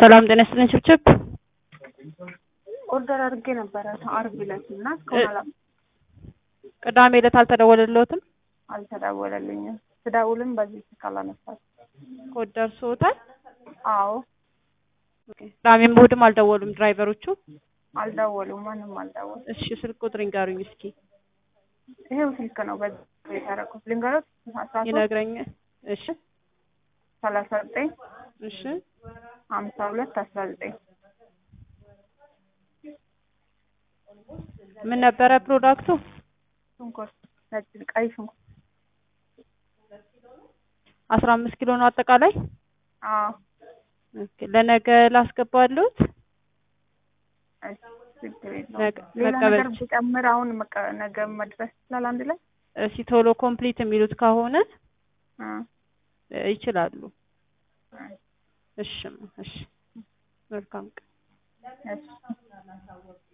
ሰላም ጤና ይስጥልኝ ችብችብ ኦርደር አድርጌ ነበረ አርብ ዕለት እና እስካሁን አላ ቅዳሜ ዕለት አልተደወለልዎትም? አልተደወለልኝም። ስደውልም በዚህ ስልክ አላነሳም። ኮድ ደርሶታል? አዎ ቅዳሜም እሑድም አልደወሉም ድራይቨሮቹ? አልደወሉም፣ ማንም አልደወሉም። እሺ ስልክ ቁጥር ይንገሩኝ እስኪ። ይሄው ስልክ ነው በዚህ የተረኩት። ልንገሮት አስራ ሶስት ይነግረኛል። እሺ ሰላሳ ዘጠኝ እሺ ሀምሳ ሁለት አስራ ዘጠኝ ምን ነበረ ፕሮዳክቱ? ሽንኩርት ነጭ ቀይ ሽንኩርት አስራ አምስት ኪሎ ነው አጠቃላይ? አዎ ኦኬ ለነገ ላስገባልዎት? እሺ፣ ችግር የለውም። ነገ- ሌላ መቀበል ነገር ብጨምር አሁን መቀ- ነገ መድረስ ይችላል አንድ ላይ እሺ ቶሎ ኮምፕሊት የሚሉት ከሆነ እ እ ይችላሉ። እ እሺ እሺ መልካም ቀን። እሺ